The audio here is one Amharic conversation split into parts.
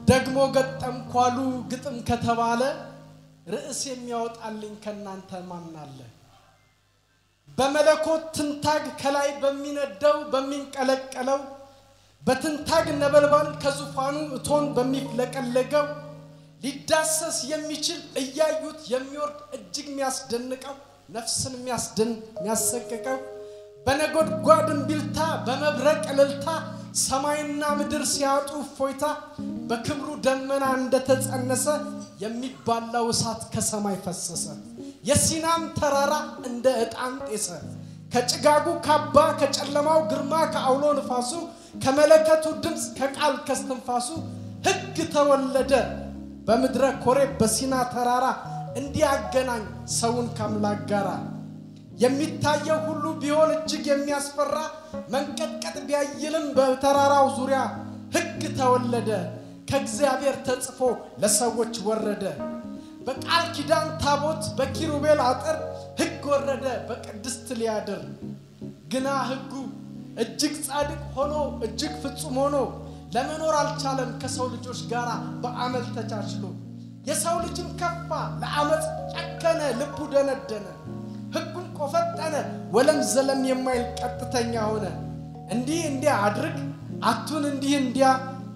ደግሞ ገጠም ኳሉ ግጥም ከተባለ ርዕስ የሚያወጣልኝ ከእናንተ ማን አለ? በመለኮት ትንታግ ከላይ በሚነደው በሚንቀለቀለው በትንታግ ነበልባል ከዙፋኑ እቶን በሚፍለቀለገው ሊዳሰስ የሚችል እያዩት የሚወርድ እጅግ የሚያስደንቀው ነፍስን የሚያስደን የሚያሰቅቀው በነጎድጓድ እምቢልታ በመብረቅ እልልታ ሰማይና ምድር ሲያጡ እፎይታ በክብሩ ደመና እንደተጸነሰ የሚባላው እሳት ከሰማይ ፈሰሰ። የሲናም ተራራ እንደ ዕጣን ጤሰ። ከጭጋጉ ካባ ከጨለማው ግርማ ከአውሎ ንፋሱ ከመለከቱ ድምፅ ከቃል ከስትንፋሱ ሕግ ተወለደ በምድረ ኮሬብ በሲና ተራራ እንዲያገናኝ ሰውን ከአምላክ ጋር የሚታየው ሁሉ ቢሆን እጅግ የሚያስፈራ መንቀጥቀጥ ቢያይልም በተራራው ዙሪያ ሕግ ተወለደ ከእግዚአብሔር ተጽፎ ለሰዎች ወረደ። በቃል ኪዳን ታቦት በኪሩቤል አጥር ሕግ ወረደ በቅድስት ሊያድር ግና ሕጉ እጅግ ጻድቅ ሆኖ እጅግ ፍጹም ሆኖ ለመኖር አልቻለም ከሰው ልጆች ጋር በአመል ተቻችሎ። የሰው ልጅም ከፋ ለአመፅ ጨከነ፣ ልቡ ደነደነ፣ ሕጉም ቆፈጠነ፣ ወለም ዘለም የማይል ቀጥተኛ ሆነ። እንዲህ እንዲያ አድርግ አቱን እንዲህ እንዲያ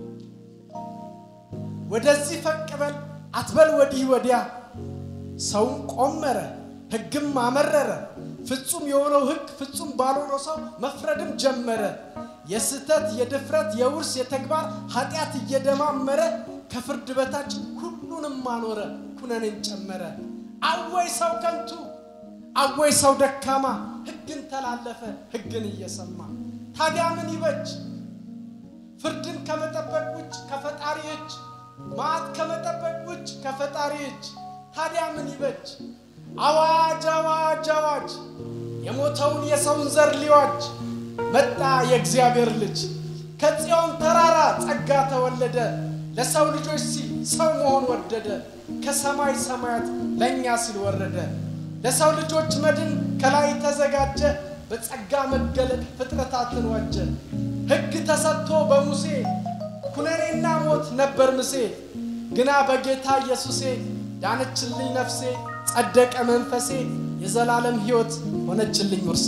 ወደዚህ ፈቅ በል አትበል ወዲህ ወዲያ። ሰውም ቆመረ፣ ሕግም አመረረ። ፍጹም የሆነው ሕግ ፍጹም ባልሆነው ሰው መፍረድም ጀመረ። የስህተት የድፍረት የውርስ የተግባር ኃጢአት እየደማመረ ከፍርድ በታች ሁሉንም አኖረ፣ ኩነኔን ጨመረ። አወይ ሰው ከንቱ፣ አወይ ሰው ደካማ፣ ሕግን ተላለፈ ሕግን እየሰማ ታዲያ ምን ይበጅ? ፍርድን ከመጠበቅ ውጭ ከፈጣሪ እጅ መዓት ከመጠበቅ ውጭ ከፈጣሪ እጅ ታዲያ ምን ይበጅ? አዋጅ አዋጅ አዋጅ የሞተውን የሰውን ዘር ሊዋጅ መጣ የእግዚአብሔር ልጅ ከጽዮን ተራራ ጸጋ ተወለደ ለሰው ልጆች ሲል ሰው መሆን ወደደ ከሰማይ ሰማያት ለእኛ ሲል ወረደ ለሰው ልጆች መድን ከላይ ተዘጋጀ በጸጋ መገለጥ ፍጥረታትን ዋጀ ሕግ ተሰጥቶ በሙሴ ኩነኔና ሞት ነበር ምሴ ግና በጌታ ኢየሱሴ ዳነችልኝ ነፍሴ ጸደቀ መንፈሴ የዘላለም ሕይወት ሆነችልኝ ውርሴ።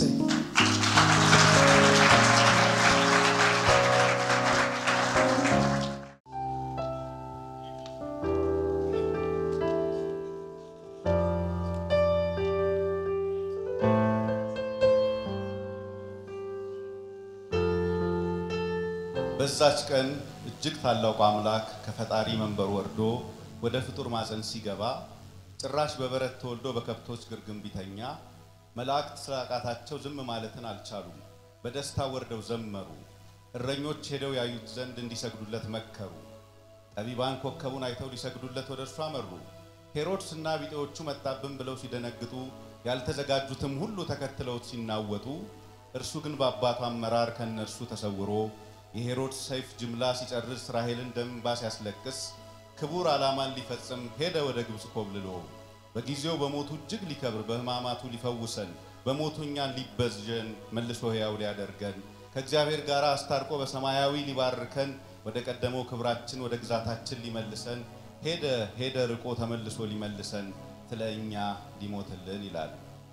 በዛች ቀን እጅግ ታላቁ አምላክ ከፈጣሪ መንበር ወርዶ ወደ ፍጡር ማፀን ሲገባ ጭራሽ በበረት ተወልዶ በከብቶች ግርግም ቢተኛ መላእክት ስላቃታቸው ዝም ማለትን አልቻሉም። በደስታ ወርደው ዘመሩ። እረኞች ሄደው ያዩት ዘንድ እንዲሰግዱለት መከሩ። ጠቢባን ኮከቡን አይተው ሊሰግዱለት ወደ እርሱ አመሩ። ሄሮድስና ቢጤዎቹ መጣብን ብለው ሲደነግጡ ያልተዘጋጁትም ሁሉ ተከትለውት ሲናወጡ እርሱ ግን በአባቱ አመራር ከእነርሱ ተሰውሮ የሄሮድስ ሰይፍ ጅምላ ሲጨርስ ራሔልን ደም እንባ ሲያስለቅስ ክቡር ዓላማን ሊፈጽም ሄደ ወደ ግብፅ ኮብልሎ በጊዜው በሞቱ እጅግ ሊከብር በሕማማቱ ሊፈውሰን በሞቱ እኛን ሊበጀን መልሶ ሕያው ሊያደርገን ከእግዚአብሔር ጋር አስታርቆ በሰማያዊ ሊባርከን ወደ ቀደመው ክብራችን ወደ ግዛታችን ሊመልሰን ሄደ ሄደ ርቆ ተመልሶ ሊመልሰን ስለ እኛ ሊሞትልን ይላል።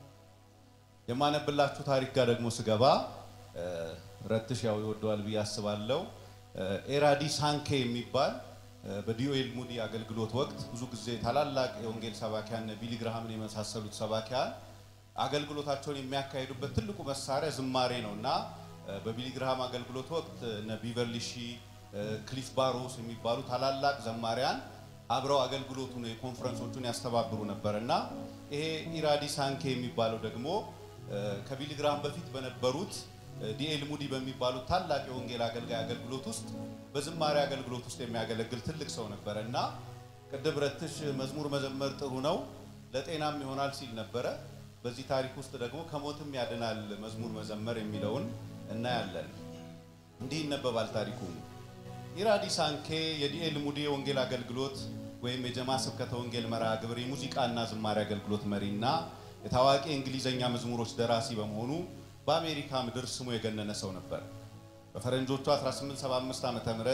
የማነብላችሁ ታሪክ ጋር ደግሞ ስገባ ረትሽ ያው ይወደዋል ብዬ አስባለሁ። ኤራዲ ሳንኬ የሚባል በዲዮኤል ሙዲ አገልግሎት ወቅት ብዙ ጊዜ ታላላቅ የወንጌል ሰባኪያን ቢሊ ግርሃምን የመሳሰሉት ሰባኪያን አገልግሎታቸውን የሚያካሂዱበት ትልቁ መሳሪያ ዝማሬ ነው እና በቢሊ ግርሃም አገልግሎት ወቅት እነ ቢቨርሊ ሺ፣ ክሊፍ ባሮስ የሚባሉ ታላላቅ ዘማሪያን አብረው አገልግሎቱን የኮንፈረንሶቹን ያስተባብሩ ነበር እና ይሄ ኢራዲ ሳንኬ የሚባለው ደግሞ ከቢሊ ግርሃም በፊት በነበሩት ዲኤል ሙዲ በሚባሉት ታላቅ የወንጌል አገልጋይ አገልግሎት ውስጥ በዝማሬ አገልግሎት ውስጥ የሚያገለግል ትልቅ ሰው ነበረ እና ቅድም ረትሽ መዝሙር መዘመር ጥሩ ነው ለጤናም ይሆናል ሲል ነበረ። በዚህ ታሪክ ውስጥ ደግሞ ከሞትም ያድናል መዝሙር መዘመር የሚለውን እናያለን። እንዲህ ይነበባል ታሪኩ። ኢራዲ ሳንኬ የዲኤል ሙዲ የወንጌል አገልግሎት ወይም የጀማ ስብከተ ወንጌል መርሃ ግብር የሙዚቃና ዝማሬ አገልግሎት መሪና የታዋቂ የእንግሊዝኛ መዝሙሮች ደራሲ በመሆኑ በአሜሪካ ምድር ስሙ የገነነ ሰው ነበር። በፈረንጆቹ 1875 ዓመተ ምህረት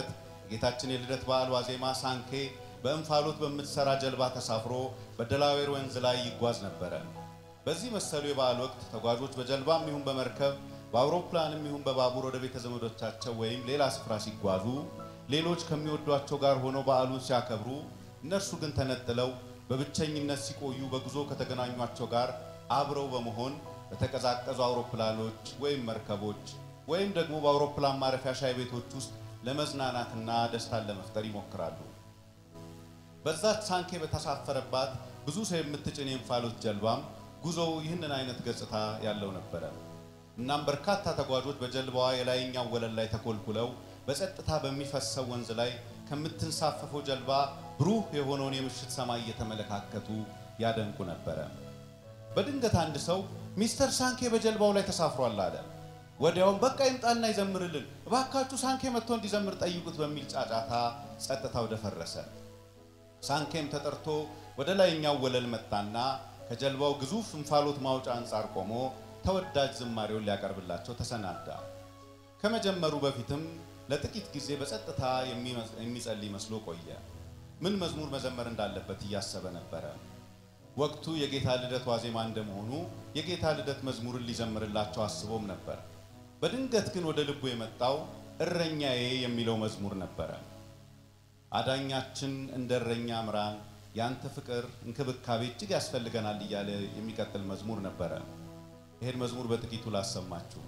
ጌታችን የልደት በዓል ዋዜማ ሳንኬ በእንፋሎት በምትሰራ ጀልባ ተሳፍሮ በደላዌር ወንዝ ላይ ይጓዝ ነበረ። በዚህ መሰሉ የበዓል ወቅት ተጓዦች በጀልባም ይሁን በመርከብ በአውሮፕላንም ይሁን በባቡር ወደ ቤተ ዘመዶቻቸው ወይም ሌላ ስፍራ ሲጓዙ ሌሎች ከሚወዷቸው ጋር ሆነው በዓሉን ሲያከብሩ፣ እነርሱ ግን ተነጥለው በብቸኝነት ሲቆዩ በጉዞ ከተገናኟቸው ጋር አብረው በመሆን በተቀዛቀዙ አውሮፕላኖች ወይም መርከቦች ወይም ደግሞ በአውሮፕላን ማረፊያ ሻይ ቤቶች ውስጥ ለመዝናናትና ደስታን ለመፍጠር ይሞክራሉ። በዛች ሳንኬ በተሳፈረባት ብዙ ሰው የምትጭን የእንፋሎት ጀልባም ጉዞው ይህንን አይነት ገጽታ ያለው ነበረ። እናም በርካታ ተጓዦች በጀልባዋ የላይኛው ወለል ላይ ተኮልኩለው በጸጥታ በሚፈሰው ወንዝ ላይ ከምትንሳፈፈው ጀልባ ብሩህ የሆነውን የምሽት ሰማይ እየተመለካከቱ ያደንቁ ነበረ። በድንገት አንድ ሰው ሚስተር ሳንኬ በጀልባው ላይ ተሳፍሯል አለ። ወዲያውም በቃ ይምጣና ይዘምርልን፣ እባካችሁ ሳንኬ መጥቶ እንዲዘምር ጠይቁት በሚል ጫጫታ ጸጥታው ደፈረሰ። ሳንኬም ተጠርቶ ወደ ላይኛው ወለል መጣና ከጀልባው ግዙፍ እንፋሎት ማውጫ አንጻር ቆሞ ተወዳጅ ዝማሬውን ሊያቀርብላቸው ተሰናዳ። ከመጀመሩ በፊትም ለጥቂት ጊዜ በጸጥታ የሚጸልይ መስሎ ቆየ። ምን መዝሙር መዘመር እንዳለበት እያሰበ ነበረ። ወቅቱ የጌታ ልደት ዋዜማ እንደመሆኑ የጌታ ልደት መዝሙርን ሊዘምርላቸው አስቦም ነበር። በድንገት ግን ወደ ልቡ የመጣው እረኛዬ የሚለው መዝሙር ነበረ። አዳኛችን እንደ እረኛ ምራን፣ ያንተ ፍቅር እንክብካቤ እጅግ ያስፈልገናል እያለ የሚቀጥል መዝሙር ነበረ። ይህን መዝሙር በጥቂቱ ላሰማችሁ።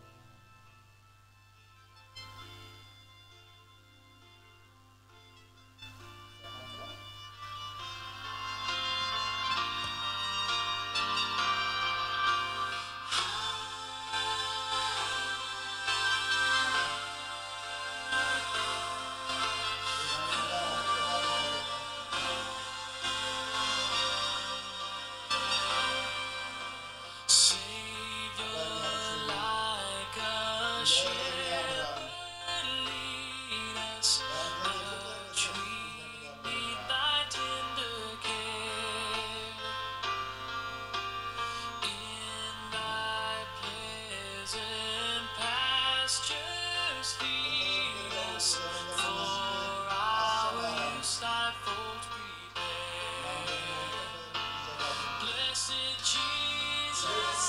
Savior, like a shepherd, lead us a tree beneath thy tender care. In thy pleasant pastures feed us, for our use thy folds prepare. Blessed Jesus,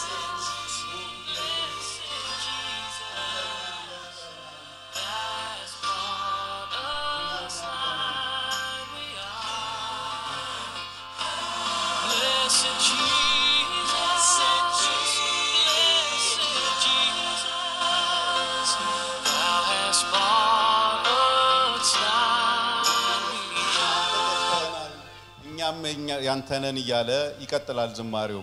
blessed Jesus, as brought us nigh we are. Blessed Jesus, blessed Jesus, thou hast brought us nigh we are. እኛም የኛ- ያንተነን እያለ ይቀጥላል ዝማሬው።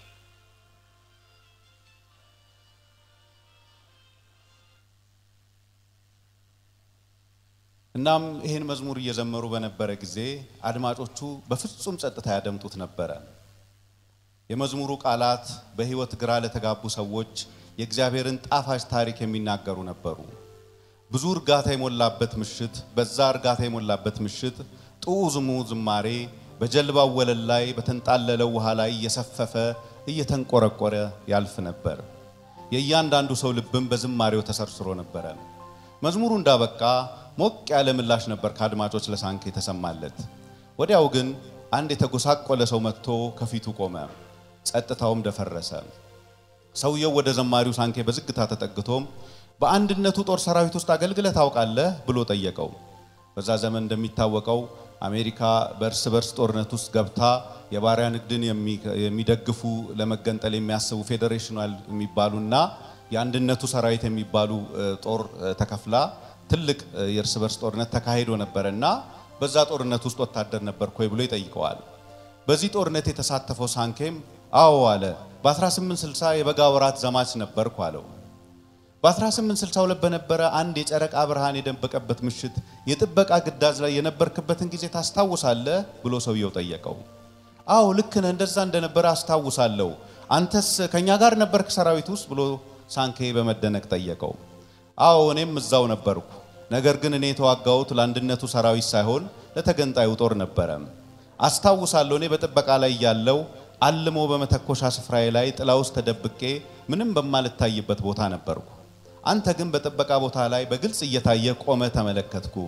እናም ይህን መዝሙር እየዘመሩ በነበረ ጊዜ አድማጮቹ በፍጹም ጸጥታ ያደምጡት ነበረ። የመዝሙሩ ቃላት በሕይወት ግራ ለተጋቡ ሰዎች የእግዚአብሔርን ጣፋጭ ታሪክ የሚናገሩ ነበሩ። ብዙ እርጋታ የሞላበት ምሽት፣ በዛ እርጋታ የሞላበት ምሽት ጥዑሙ ዝማሬ በጀልባው ወለል ላይ በተንጣለለው ውሃ ላይ እየሰፈፈ እየተንቆረቆረ ያልፍ ነበር። የእያንዳንዱ ሰው ልብም በዝማሬው ተሰርስሮ ነበረ። መዝሙሩ እንዳበቃ ሞቅ ያለ ምላሽ ነበር ከአድማጮች ለሳንኬ የተሰማለት። ወዲያው ግን አንድ የተጎሳቆለ ሰው መጥቶ ከፊቱ ቆመ። ጸጥታውም ደፈረሰ። ሰውየው ወደ ዘማሪው ሳንኬ በዝግታ ተጠግቶም በአንድነቱ ጦር ሰራዊት ውስጥ አገልግለህ ታውቃለህ ብሎ ጠየቀው። በዛ ዘመን እንደሚታወቀው አሜሪካ በእርስ በርስ ጦርነት ውስጥ ገብታ የባሪያ ንግድን የሚ- የሚደግፉ ለመገንጠል የሚያስቡ ፌዴሬሽናል የሚባሉና የአንድነቱ ሰራዊት የሚባሉ እ፣ ጦር እ፣ ተከፍላ ትልቅ እ፣ የእርስ በርስ ጦርነት ተካሂዶ ነበረ እና በዛ ጦርነት ውስጥ ወታደር ነበርክ ወይ ብሎ ይጠይቀዋል። በዚህ ጦርነት የተሳተፈው ሳንኬም አዎ አለ። በ1860 የበጋ ወራት ዘማች ነበርኩ አለው። በ1862 በነበረ አንድ የጨረቃ ብርሃን የደመቀበት ምሽት የጥበቃ ግዳጅ ላይ የነበርክበትን ጊዜ ታስታውሳለህ ብሎ ሰውየው ጠየቀው። አዎ ልክ ነህ፣ እንደዛ እንደነበረ አስታውሳለሁ። አንተስ ከኛ ጋር ነበርክ ሰራዊት ውስጥ ብሎ ሳንኬ በመደነቅ ጠየቀው። አዎ እኔም እዛው ነበርኩ። ነገር ግን እኔ የተዋጋሁት ለአንድነቱ ሰራዊት ሳይሆን ለተገንጣዩ ጦር ነበረ። አስታውሳለሁ እኔ በጥበቃ ላይ ያለው አልሞ በመተኮሻ ስፍራዬ ላይ ጥላ ውስጥ ተደብቄ ምንም በማልታይበት ቦታ ነበርኩ። አንተ ግን በጥበቃ ቦታ ላይ በግልጽ እየታየ ቆመ ተመለከትኩ።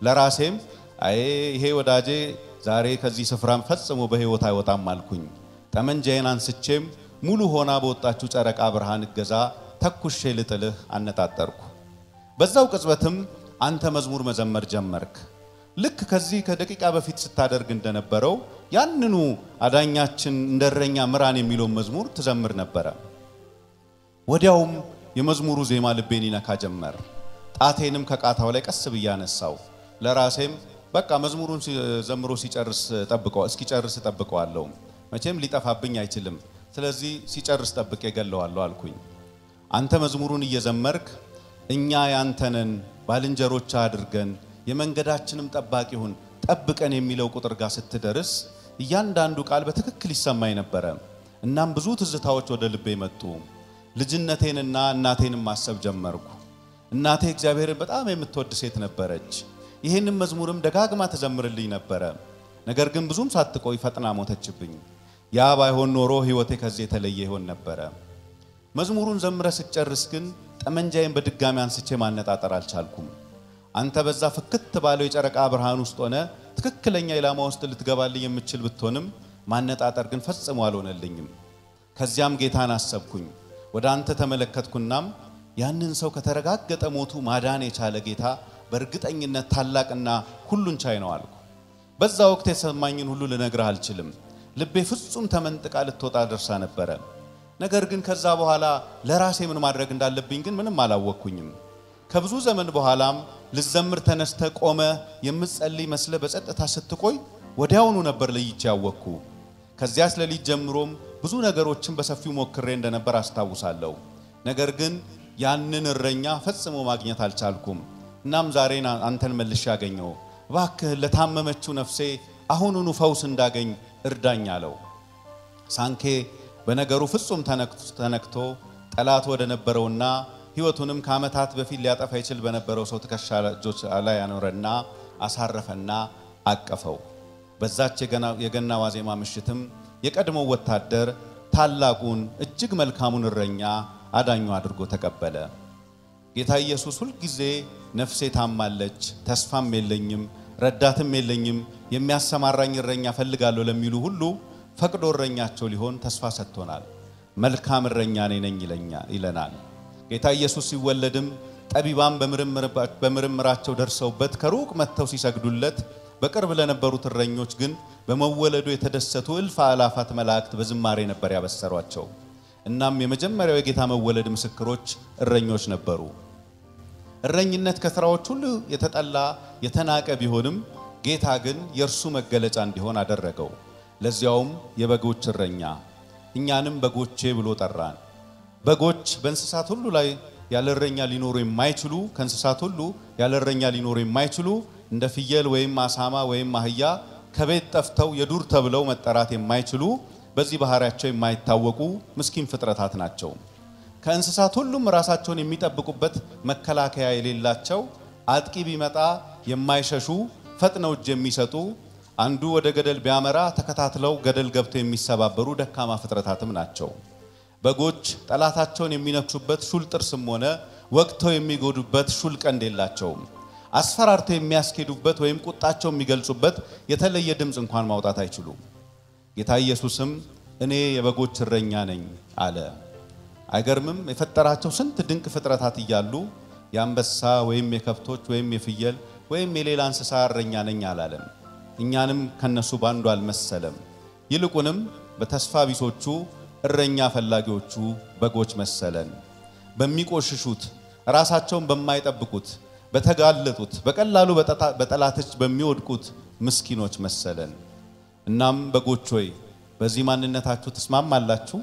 ለራሴም አይ ይሄ ወዳጄ ዛሬ ከዚህ ስፍራም ፈጽሞ በሕይወት አይወጣም አልኩኝ። ጠመንጃዬን አንስቼም ሙሉ ሆና በወጣችው ጨረቃ ብርሃን እገዛ ተኩሼ ልጥልህ አነጣጠርኩ። በዛው ቅጽበትም አንተ መዝሙር መዘመር ጀመርክ። ልክ ከዚህ ከደቂቃ በፊት ስታደርግ እንደነበረው ያንኑ አዳኛችን እንደ እረኛ ምራን የሚለውን መዝሙር ትዘምር ነበረ። ወዲያውም የመዝሙሩ ዜማ ልቤን ይነካ ጀመር። ጣቴንም ከቃታው ላይ ቀስ ብዬ አነሳው። ለራሴም በቃ መዝሙሩን ሲ- ዘምሮ ሲጨርስ ጠብቀው እስኪጨርስ ጠብቀዋለሁ። መቼም ሊጠፋብኝ አይችልም። ስለዚህ ሲጨርስ ጠብቄ ገለዋለሁ አልኩኝ። አንተ መዝሙሩን እየዘመርክ እኛ ያንተነን ባልንጀሮች አድርገን የመንገዳችንም ጠባቂ ሁን ጠብቀን የሚለው ቁጥር ጋር ስትደርስ እያንዳንዱ ቃል በትክክል ይሰማኝ ነበረ። እናም ብዙ ትዝታዎች ወደ ልቤ መጡ። ልጅነቴንና እናቴንም ማሰብ ጀመርኩ። እናቴ እግዚአብሔርን በጣም የምትወድ ሴት ነበረች። ይህንም መዝሙርም ደጋግማ ትዘምርልኝ ነበረ። ነገር ግን ብዙም ሳትቆይ ፈጥና ሞተችብኝ። ያ ባይሆን ኖሮ ሕይወቴ ከዚህ የተለየ ይሆን ነበረ። መዝሙሩን ዘምረ ስትጨርስ ግን ጠመንጃዬን በድጋሚ አንስቼ ማነጣጠር አልቻልኩም። አንተ በዛ ፍክት ባለው የጨረቃ ብርሃን ውስጥ ሆነ ትክክለኛ ኢላማ ውስጥ ልትገባልኝ የምችል ብትሆንም ማነጣጠር ግን ፈጽሞ አልሆነልኝም። ከዚያም ጌታን አሰብኩኝ። ወደ አንተ ተመለከትኩናም ያንን ሰው ከተረጋገጠ ሞቱ ማዳን የቻለ ጌታ በእርግጠኝነት ታላቅና ሁሉን ቻይ ነው አልኩ። በዛ ወቅት የተሰማኝን ሁሉ ልነግርህ አልችልም። ልቤ ፍጹም ተመንጥቃ ልትወጣ ደርሳ ነበረ። ነገር ግን ከዛ በኋላ ለራሴ ምን ማድረግ እንዳለብኝ ግን ምንም አላወቅኩኝም። ከብዙ ዘመን በኋላም ልዘምር ተነስተ ቆመ የምትጸልይ መስለ በጸጥታ ስትቆይ ወዲያውኑ ነበር ለይቼ ያወቅኩ። ከዚያስ ሌሊት ጀምሮም ብዙ ነገሮችን በሰፊው ሞክሬ እንደነበር አስታውሳለሁ። ነገር ግን ያንን እረኛ ፈጽሞ ማግኘት አልቻልኩም። እናም ዛሬን አንተን መልሼ ያገኘው እባክህን ለታመመችው ነፍሴ አሁኑኑ ፈውስ እንዳገኝ እርዳኝ አለው። ሳንኬ በነገሩ ፍጹም ተነክቶ- ተነክቶ ጠላት ወደ ነበረውና ሕይወቱንም ከዓመታት በፊት ሊያጠፋ ይችል በነበረው ሰው ትከሻ እጆች ላይ ያኖረና አሳረፈና አቀፈው። በዛች የገና- የገና ዋዜማ ምሽትም የቀድሞው ወታደር ታላቁን እጅግ መልካሙን እረኛ አዳኙ አድርጎ ተቀበለ። ጌታ ኢየሱስ ሁልጊዜ ነፍሴ ታማለች፣ ተስፋም የለኝም፣ ረዳትም የለኝም፣ የሚያሰማራኝ እረኛ ፈልጋለሁ ለሚሉ ሁሉ ፈቅዶ እረኛቸው ሊሆን ተስፋ ሰጥቶናል። መልካም እረኛ እኔ ነኝ ይለኛ- ይለናል። ጌታ ኢየሱስ ሲወለድም ጠቢባን በምርምር- በምርምራቸው ደርሰውበት ከሩቅ መጥተው ሲሰግዱለት፣ በቅርብ ለነበሩት እረኞች ግን በመወለዱ የተደሰቱ እልፍ አእላፋት መላእክት በዝማሬ ነበር ያበሰሯቸው። እናም የመጀመሪያው የጌታ መወለድ ምስክሮች እረኞች ነበሩ። እረኝነት ከስራዎች ሁሉ የተጠላ የተናቀ ቢሆንም ጌታ ግን የእርሱ መገለጫ እንዲሆን አደረገው። ለዚያውም የበጎች እረኛ፣ እኛንም በጎቼ ብሎ ጠራን። በጎች በእንስሳት ሁሉ ላይ ያለ እረኛ ሊኖሩ የማይችሉ ከእንስሳት ሁሉ ያለ እረኛ ሊኖሩ የማይችሉ እንደ ፍየል ወይም አሳማ ወይም አህያ ከቤት ጠፍተው የዱር ተብለው መጠራት የማይችሉ በዚህ ባህሪያቸው የማይታወቁ ምስኪን ፍጥረታት ናቸው። ከእንስሳት ሁሉም ራሳቸውን የሚጠብቁበት መከላከያ የሌላቸው አጥቂ ቢመጣ የማይሸሹ ፈጥነው እጅ የሚሰጡ አንዱ ወደ ገደል ቢያመራ ተከታትለው ገደል ገብተው የሚሰባበሩ ደካማ ፍጥረታትም ናቸው። በጎች ጠላታቸውን የሚነክሱበት ሹል ጥርስም ሆነ ወቅተው የሚጎዱበት ሹል ቀንድ የላቸውም። አስፈራርተው የሚያስኬዱበት ወይም ቁጣቸው የሚገልጹበት የተለየ ድምፅ እንኳን ማውጣት አይችሉም። ጌታ ኢየሱስም እኔ የበጎች እረኛ ነኝ አለ። አይገርምም? የፈጠራቸው ስንት ድንቅ ፍጥረታት እያሉ የአንበሳ ወይም የከብቶች ወይም የፍየል ወይም የሌላ እንስሳ እረኛ ነኝ አላለም። እኛንም ከነሱ ባንዱ አልመሰለም። ይልቁንም በተስፋ ቢሶቹ እረኛ ፈላጊዎቹ በጎች መሰለን። በሚቆሽሹት ራሳቸውን በማይጠብቁት በተጋለጡት በቀላሉ በጠታ- በጠላቶች በሚወድቁት ምስኪኖች መሰለን። እናም በጎች ሆይ በዚህ ማንነታችሁ ትስማማላችሁ?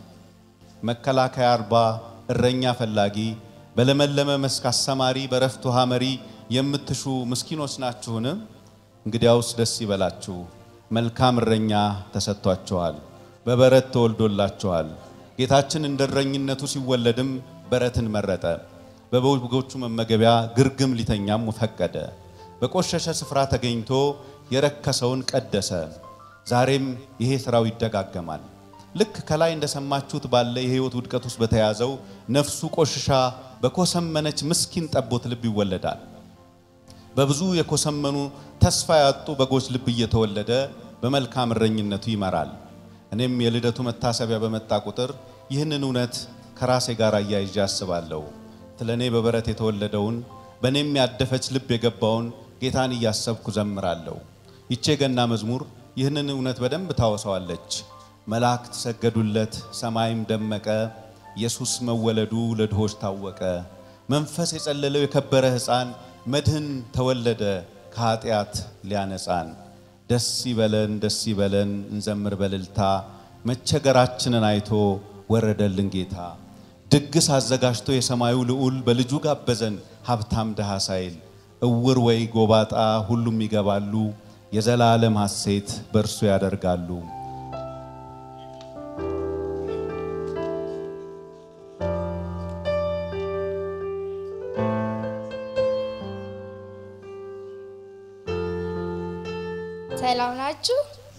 መከላከያ አልባ እረኛ ፈላጊ፣ በለመለመ መስክ አሰማሪ፣ በረፍት ውሃ መሪ የምትሹ ምስኪኖች ናችሁን? እንግዲያውስ ደስ ይበላችሁ፣ መልካም እረኛ ተሰጥቷችኋል፣ በበረት ተወልዶላችኋል። ጌታችን እንደ እረኝነቱ ሲወለድም በረትን መረጠ። በበጎቹ መመገቢያ ግርግም ሊተኛም ፈቀደ። በቆሸሸ ስፍራ ተገኝቶ የረከሰውን ቀደሰ። ዛሬም ይሄ ስራው ይደጋገማል። ልክ ከላይ እንደሰማችሁት ባለ የህይወት ውድቀት ውስጥ በተያዘው ነፍሱ ቆሽሻ በኮሰመነች ምስኪን ጠቦት ልብ ይወለዳል። በብዙ የኮሰመኑ ተስፋ ያጡ በጎች ልብ እየተወለደ በመልካም እረኝነቱ ይመራል። እኔም የልደቱ መታሰቢያ በመጣ ቁጥር ይህንን እውነት ከራሴ ጋር አያይዤ አስባለሁ። ስለ እኔ በበረት የተወለደውን በእኔም ያደፈች ልብ የገባውን ጌታን እያሰብኩ ዘምራለሁ። ይቼ ገና መዝሙር ይህንን እውነት በደንብ ታወሳዋለች። መላእክት ሰገዱለት፣ ሰማይም ደመቀ፣ ኢየሱስ መወለዱ ለድሆች ታወቀ። መንፈስ የጸለለው የከበረ ሕፃን መድህን ተወለደ ከኃጢአት ሊያነጻን። ደስ ይበለን ደስ ይበለን እንዘምር በልልታ መቸገራችንን አይቶ ወረደልን ጌታ። ድግስ አዘጋጅቶ የሰማዩ ልዑል በልጁ ጋበዘን ሀብታም ድሃ ሳይል። እውር ወይ ጎባጣ ሁሉም ይገባሉ፣ የዘላለም ሐሴት በእርሱ ያደርጋሉ። ሰላም ናችሁ?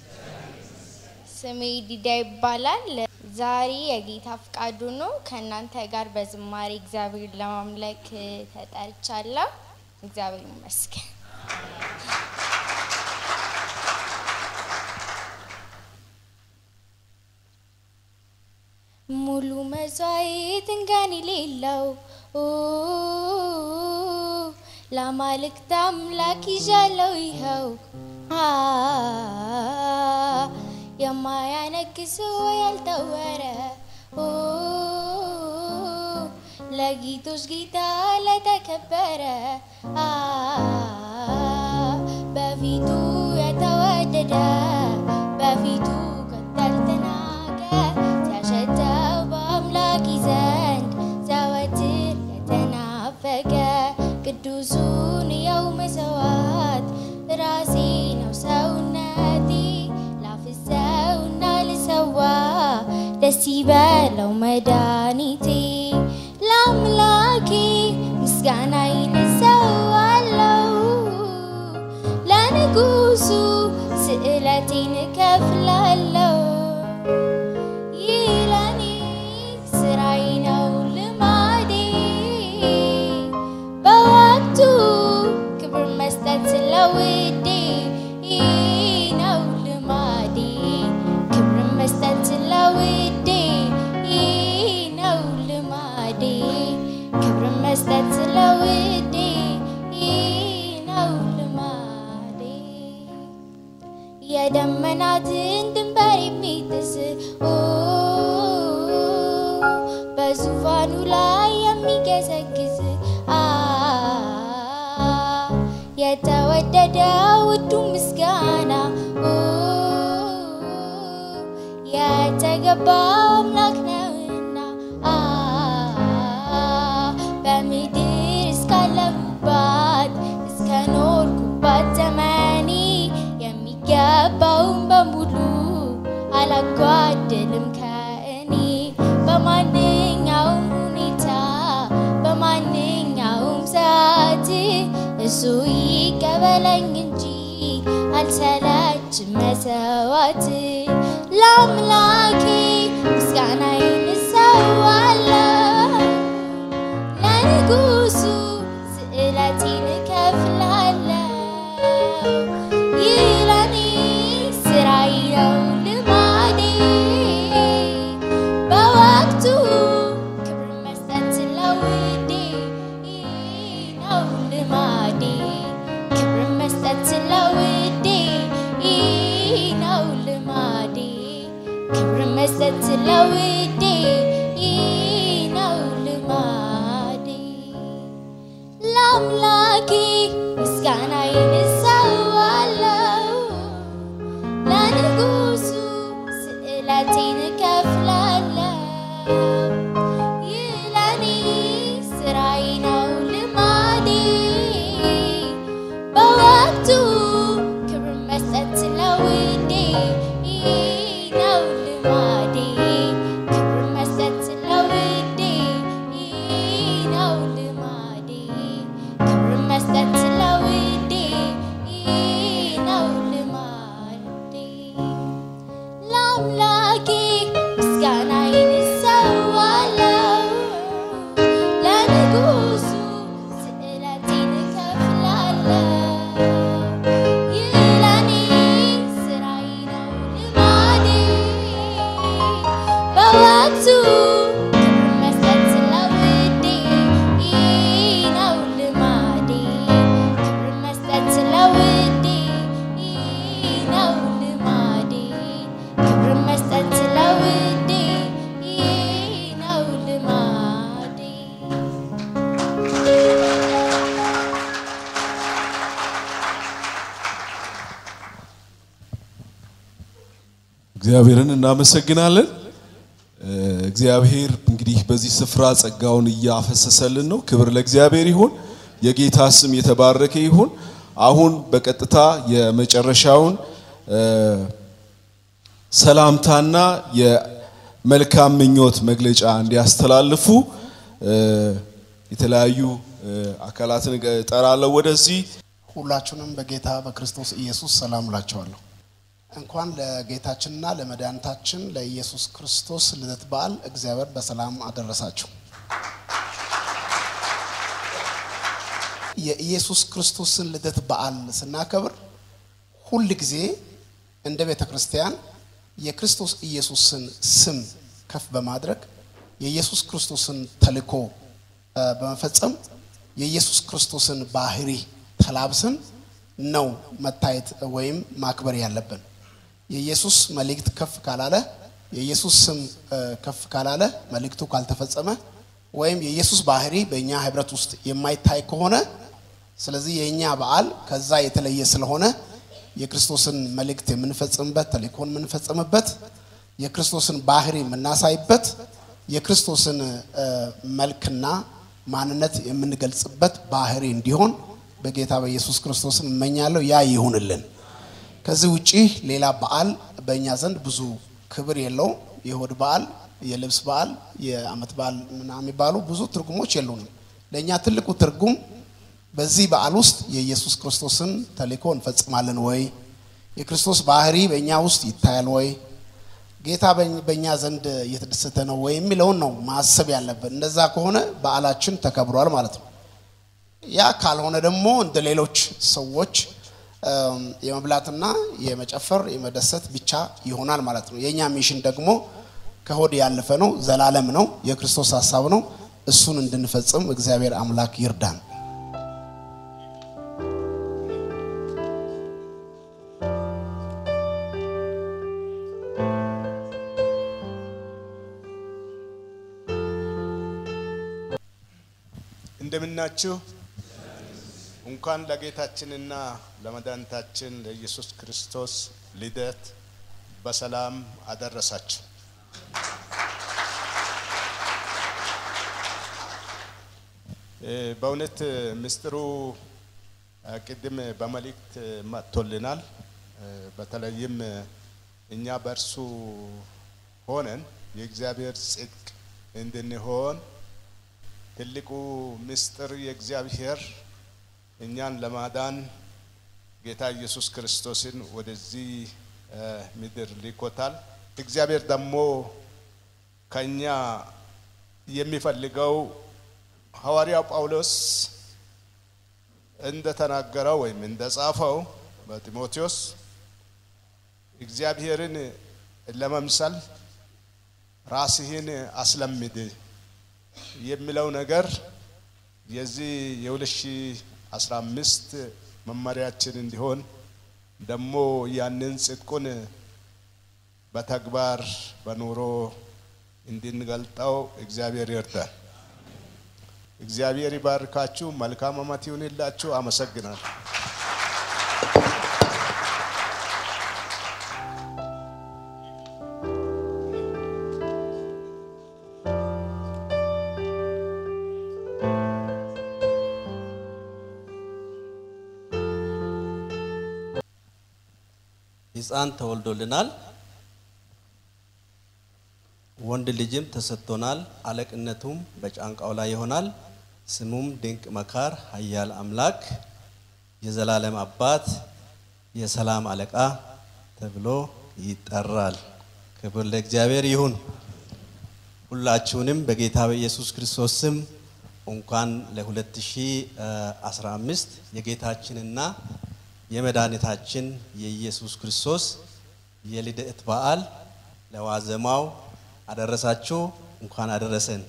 ስሜ ዲዳ ይባላል። ዛሬ የጌታ ፍቃዱ ነው። ከእናንተ ጋር በዝማሬ እግዚአብሔር ለማምለክ ተጠርቻለሁ። እግዚአብሔር ይመስገን። ሙሉ መስዋዕት እንከን የሌለው ኦ፣ ለአማልክት አምላክ ይዣለው ይኸው አ፣ የማያነክስ ያልተወረ ኦ፣ ለጌቶች ጌታ ለተከበረ አ፣ በፊቱ የተወደደ በፊቱ ከቶ ያልተናቀ ሲያሸተው በአምላክ ዘንድ ዘወትር የተናፈቀ ቅዱሱን የው መሰዋት ራሴ ነው ሰውነቴ ላፍሰውና ልሰዋ ደስ ይበለው መድኃኒቴ ለአምላኬ ምስጋናዬን እሰዋለሁ ለንጉሱ ስዕለቴን እከፍላለሁ ይህ ለኔ ስራዬ ነው ልማዴ በወቅቱ ክብር መስጠት ስለውዴ ይህ ነው ልማዴ ክብር መስጠት ስለውዴ ይህ ነው ልማዴ ክብር መስጠት ስለውዴ ይህ ነው ልማዴ የደመናትን ድንበር የሚጥስ ኦ፣ በዙፋኑ ላይ የሚገሰግስ አ የተወደደ ውዱ ምስጋና ኦ፣ የተገባው አምላክ ነውና አ በምድር እስካለሁባት እስከ ኖርኩባት ዘመኔ የሚገባውን በሙሉ አላጓደልም ከእኔ በማንኛውም ሁኔታ በማንኛውም ሰዓት እሱ ይቀበለኝ እንጂ አልሰለችም መሰዋት ለአምላኬ ምስጋናዬን እሰዋለሁ ለንጉሱ ስዕለቴን እከፍላለሁ ይህ ለኔ ስራዬ ነው ልማዴ በወቅቱ ክብር መስጠት ስለውዴ ይህ ነው ልማዴ ክብር መስጠት ስለውዴ ይህ ነው ልማዴ ክብር መስጠት ስለውዴ ይህ ነው ልማዴ ለአምላኬ ምስጋናዬን እሰዋለሁ ለንጉሱ ስዕለቴን እከፍላለሁ ይህ ለኔ ስራዬ ነው ልማዴ በወቅቱ ክብር መስጠት ስለውዴ ይህ ነው ልማዴ ክብር መስጠት ስለውዴ ይህ ነው ልማዴ ክብር መስጠት እግዚአብሔርን እናመሰግናለን። እ፣ እግዚአብሔር እንግዲህ በዚህ ስፍራ ጸጋውን እያፈሰሰልን ነው። ክብር ለእግዚአብሔር ይሁን። የጌታ ስም የተባረከ ይሁን። አሁን በቀጥታ የመጨረሻውን እ፣ ሰላምታና የመልካም ምኞት መግለጫ እንዲያስተላልፉ እ፣ የተለያዩ እ፣ አካላትን እጠራለሁ ወደዚህ ሁላችሁንም በጌታ በክርስቶስ ኢየሱስ ሰላም እላችኋለሁ። እንኳን ለጌታችንና ለመድኃኒታችን ለኢየሱስ ክርስቶስ ልደት በዓል እግዚአብሔር በሰላም አደረሳችሁ። የኢየሱስ ክርስቶስን ልደት በዓል ስናከብር ሁል ጊዜ እንደ ቤተ ክርስቲያን የክርስቶስ ኢየሱስን ስም ከፍ በማድረግ የኢየሱስ ክርስቶስን ተልእኮ እ፣ በመፈጸም የኢየሱስ ክርስቶስን ባህሪ ተላብሰን ነው መታየት ወይም ማክበር ያለብን። የኢየሱስ መልእክት ከፍ ካላለ፣ የኢየሱስ ስም እ፣ ከፍ ካላለ፣ መልእክቱ ካልተፈጸመ ወይም የኢየሱስ ባህሪ በእኛ ህብረት ውስጥ የማይታይ ከሆነ ስለዚህ የእኛ በዓል ከዛ የተለየ ስለሆነ የክርስቶስን መልእክት የምንፈጽምበት ተልእኮን የምንፈጽምበት የክርስቶስን ባህሪ የምናሳይበት የክርስቶስን እ፣ መልክና ማንነት የምንገልጽበት ባህሪ እንዲሆን በጌታ በኢየሱስ ክርስቶስም እመኛለሁ። ያ ይሁንልን። ከዚህ ውጪ ሌላ በዓል በእኛ ዘንድ ብዙ ክብር የለውም። የሆድ በዓል፣ የልብስ በዓል፣ የዓመት በዓል ምናምን የሚባሉ ብዙ ትርጉሞች የሉንም። ለእኛ ትልቁ ትርጉም በዚህ በዓል ውስጥ የኢየሱስ ክርስቶስን ተልእኮ እንፈጽማለን ወይ? የክርስቶስ ባህሪ በእኛ ውስጥ ይታያል ወይ? ጌታ በኝ- በእኛ ዘንድ እየተደሰተ ነው ወይ የሚለውን ነው ማሰብ ያለብን። እንደዛ ከሆነ በዓላችን ተከብሯል ማለት ነው። ያ ካልሆነ ደግሞ እንደ ሌሎች ሰዎች እም፣ የመብላትና የመጨፈር የመደሰት ብቻ ይሆናል ማለት ነው። የእኛ ሚሽን ደግሞ ከሆድ ያለፈ ነው፣ ዘላለም ነው፣ የክርስቶስ ሀሳብ ነው። እሱን እንድንፈጽም እግዚአብሔር አምላክ ይርዳን። እንደምናችሁ እንኳን ለጌታችንና ለመድኃኒታችን ለኢየሱስ ክርስቶስ ልደት በሰላም አደረሳችሁ። እ፣ በእውነት ምስጢሩ እ፣ ቅድም በመልእክት መጥቶልናል። እ፣ በተለይም እኛ በእርሱ ሆነን የእግዚአብሔር ጽድቅ እንድንሆን ትልቁ ምስጢር የእግዚአብሔር እኛን ለማዳን ጌታ ኢየሱስ ክርስቶስን ወደዚህ እ፣ ምድር ልኮታል። እግዚአብሔር ደግሞ ከኛ የሚፈልገው ሐዋርያው ጳውሎስ እንደተናገረው ወይም እንደጻፈው በጢሞቴዎስ እግዚአብሔርን ለመምሰል ራስህን አስለምድ የሚለው ነገር የዚህ የ2015 መመሪያችን እንዲሆን ደግሞ ያንን ጽድቁን በተግባር በኑሮ እንድንገልጠው እግዚአብሔር ይርዳል። እግዚአብሔር ይባርካችሁ። መልካም ዓመት ይሁንላችሁ። አመሰግናለሁ። ሕፃን ተወልዶልናል፣ ወንድ ልጅም ተሰጥቶናል። አለቅነቱም በጫንቃው ላይ ይሆናል። ስሙም ድንቅ መካር፣ ኃያል አምላክ፣ የዘላለም አባት፣ የሰላም አለቃ ተብሎ ይጠራል። ክብር ለእግዚአብሔር ይሁን። ሁላችሁንም በጌታ በኢየሱስ ክርስቶስ ስም እንኳን ለ2015 የጌታችንና የመድኃኒታችን የኢየሱስ ክርስቶስ የልደት በዓል ለዋዜማው አደረሳችሁ። እንኳን አደረሰን።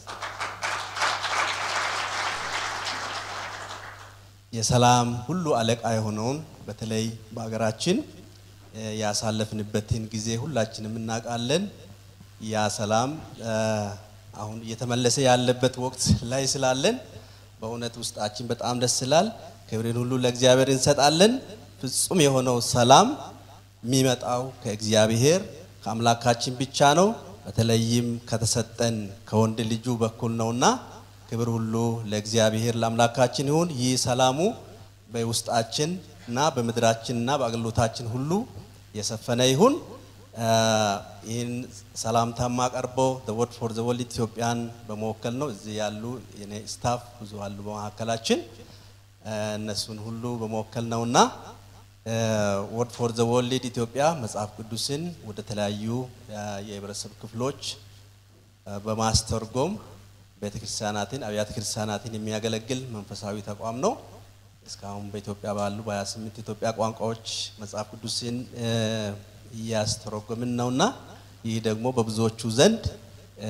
የሰላም ሁሉ አለቃ የሆነውን በተለይ በሀገራችን እ፣ ያሳለፍንበትን ጊዜ ሁላችንም እናውቃለን። ያ ሰላም እ፣ አሁን እየተመለሰ ያለበት ወቅት ላይ ስላለን በእውነት ውስጣችን በጣም ደስ ይላል። ክብርን ሁሉ ለእግዚአብሔር እንሰጣለን። ፍጹም የሆነው ሰላም የሚመጣው ከእግዚአብሔር ከአምላካችን ብቻ ነው። በተለይም ከተሰጠን ከወንድ ልጁ በኩል ነውና ክብር ሁሉ ለእግዚአብሔር ለአምላካችን ይሁን። ይህ ሰላሙ በውስጣችን እና በምድራችን እና በአገልግሎታችን ሁሉ የሰፈነ ይሁን። አ፣ ይህን ሰላምታ ማቀርበው ወርድ ፎር ዘ ወርልድ ኢትዮጵያን በመወከል ነው። እዚህ ያሉ የኔ ስታፍ ብዙ አሉ በመካከላችን አ፣ እነሱን ሁሉ በመወከል ነውና ወርድ ፎር ዘ ወርልድ ኢትዮጵያ መጽሐፍ ቅዱስን ወደ ተለያዩ አ፣ የህብረተሰብ ክፍሎች አ፣ በማስተርጎም ቤተክርስቲያናትን አብያተ ክርስቲያናትን የሚያገለግል መንፈሳዊ ተቋም ነው። እስካሁን በኢትዮጵያ ባሉ በ28 ኢትዮጵያ ቋንቋዎች መጽሐፍ ቅዱስን እ፣ እያስተረጎምን ነውና ይህ ደግሞ በብዙዎቹ ዘንድ እ፣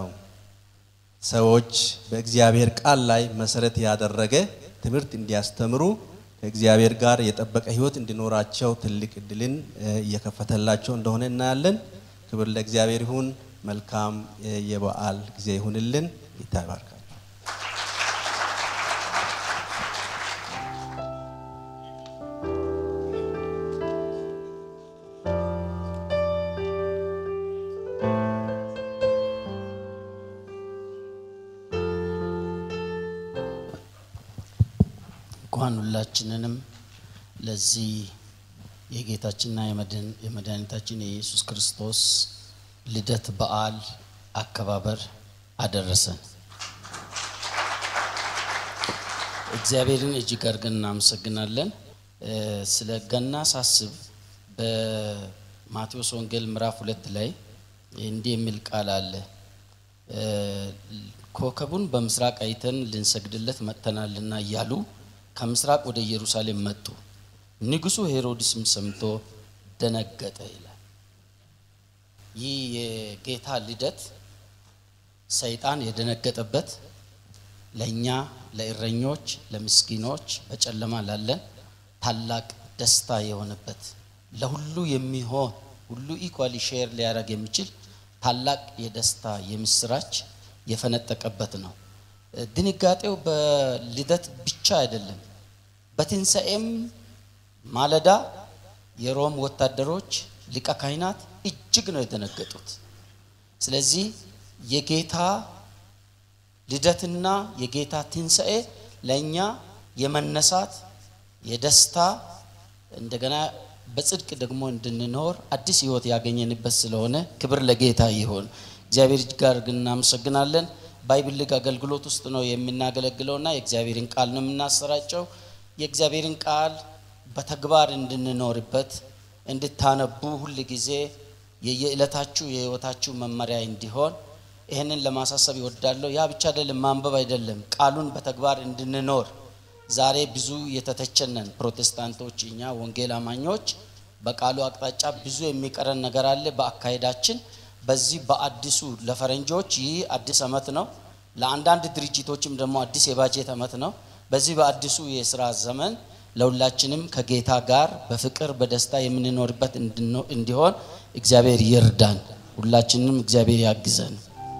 ሰዎች በእግዚአብሔር ቃል ላይ መሰረት ያደረገ ትምህርት እንዲያስተምሩ ከእግዚአብሔር ጋር የጠበቀ ሕይወት እንዲኖራቸው ትልቅ እድልን እ፣ እየከፈተላቸው እንደሆነ እናያለን። ክብር ለእግዚአብሔር ይሁን። መልካም እ፣ የበዓል ጊዜ ይሁንልን። ጌታ ይባርካል። እንኳን ሁላችንንም ለዚህ የጌታችንና የመድን- የመድኃኒታችን የኢየሱስ ክርስቶስ ልደት በዓል አከባበር አደረሰን። እግዚአብሔርን እጅግ አድርገን እናመሰግናለን። እ፣ ስለ ገና ሳስብ በማቴዎስ ወንጌል ምዕራፍ ሁለት ላይ እንዲህ የሚል ቃል አለ እ፣ ኮከቡን በምስራቅ አይተን ልንሰግድለት መጥተናልና እያሉ ከምስራቅ ወደ ኢየሩሳሌም መጡ። ንጉሡ ሄሮድስም ሰምቶ ደነገጠ ይላል። ይህ የጌታ ልደት ሰይጣን የደነገጠበት ለእኛ ለእረኞች፣ ለምስኪኖች፣ በጨለማ ላለን ታላቅ ደስታ የሆነበት ለሁሉ የሚሆን ሁሉ ኢኳሊ ሼር ሊያደርግ የሚችል ታላቅ የደስታ የምስራች የፈነጠቀበት ነው። ድንጋጤው በልደት ብቻ አይደለም። በትንሣኤም ማለዳ የሮም ወታደሮች ሊቀ ካህናት እጅግ ነው የደነገጡት። ስለዚህ የጌታ ልደትና የጌታ ትንሣኤ ለእኛ የመነሳት የደስታ እንደገና በጽድቅ ደግሞ እንድንኖር አዲስ ሕይወት ያገኘንበት ስለሆነ ክብር ለጌታ ይሁን። እግዚአብሔር ጋር ግን እናመሰግናለን። ባይብል ሊግ አገልግሎት ውስጥ ነው የምናገለግለውና የእግዚአብሔርን ቃል ነው የምናሰራጨው። የእግዚአብሔርን ቃል በተግባር እንድንኖርበት እንድታነቡ ሁል ጊዜ የየዕለታችሁ የህይወታችሁ መመሪያ እንዲሆን ይህንን ለማሳሰብ ይወዳለሁ። ያ ብቻ አይደለም፣ ማንበብ አይደለም፣ ቃሉን በተግባር እንድንኖር ዛሬ ብዙ የተተቸነን ፕሮቴስታንቶች፣ እኛ ወንጌል አማኞች በቃሉ አቅጣጫ ብዙ የሚቀረን ነገር አለ በአካሄዳችን። በዚህ በአዲሱ ለፈረንጆች ይህ አዲስ ዓመት ነው፣ ለአንዳንድ ድርጅቶችም ደግሞ አዲስ የባጀት ዓመት ነው። በዚህ በአዲሱ የስራ ዘመን ለሁላችንም ከጌታ ጋር በፍቅር በደስታ የምንኖርበት እንድኖ- እንዲሆን እግዚአብሔር ይርዳን። ሁላችንም እግዚአብሔር ያግዘን።